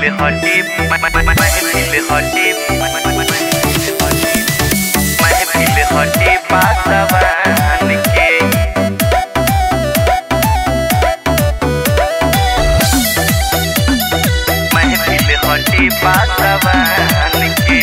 हटे महफिल हटे महफिल हटे पासवान के महफिल हटे पासवान के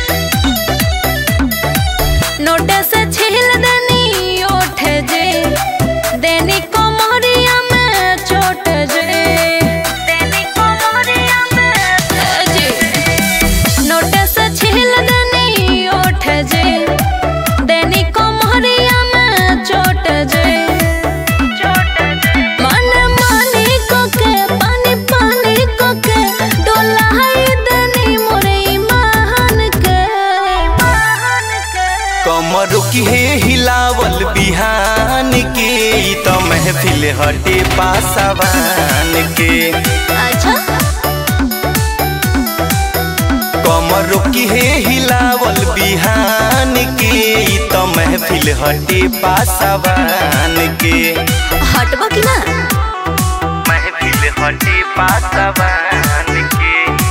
नोट से छील देनी ओठ जे देनी कोमरिया में चोट जे देनी कोमरिया में जे नोट से छील देनी ओठ जे देनी कोमरिया में चोट जे चोट जे मन मानी को के पानी पानी को के डोलाई देनी मोरे ईमान के ईमान के कमर की हे हिलावल बिहान के ई त महफिल हटे पासवान के अच्छा कमर की हे हिलावल बिहान के ई त महफिल हटे पासवान के हटबो कि ना महफिल हटे पासवान के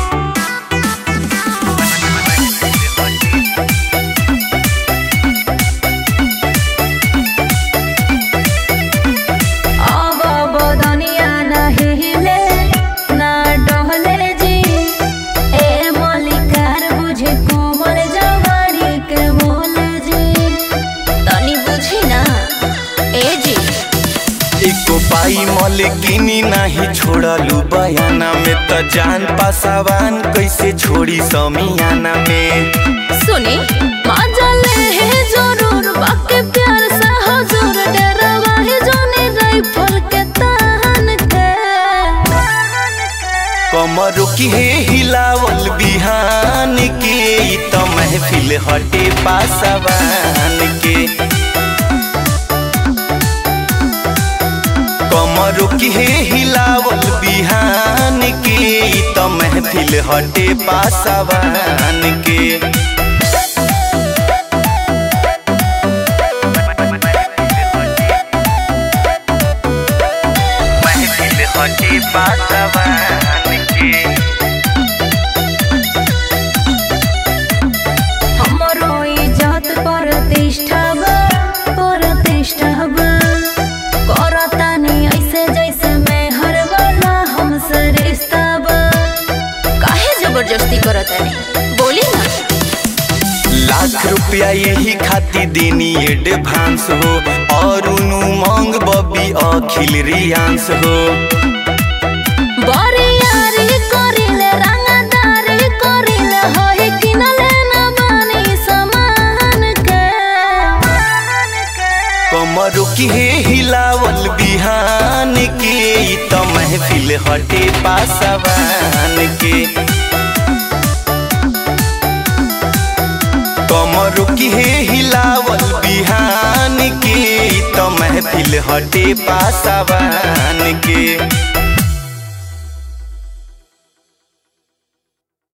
अब बदनिया ना हिले ना डहले जी ए मलिकार बुझे कोमल जवानी के बोले जी तनी बुझी ना ए जी एको पाई मलकिनी नाही छोड़लू बयाना में त जान पासवान कैसे छोड़ी समियाना में सुनी मजा ले है जरूर बाकी प्यार से हजूर डरवा है जोने राइफल के तान के कमर की हे हिलावल बिहान के ई त महफिल हटे पासवान के कमर की हे हिलावल बिहान के ई त महफिल हटे पासवान के महफिल हटे पासवान के हमरो इज्जत प्रतिष्ठा बा प्रतिष्ठा बा करतानी ऐसे जैसे मैं हर वाला हमसे रिश्ता बा काहे जबरदस्ती करतानी बोली ना लाख रुपया यही खाती देनी एडवांस हो और उनु मांग बबी अखिल रियांस हो बरियारी करिले रंगदारी करिले होई किनले ना बानी समान के कमर की हे हिलावल बिहान के ई त महफिल हटे पासवान के कमर की हे हिलावल बिहान के ई त महफिल हटे पासवान के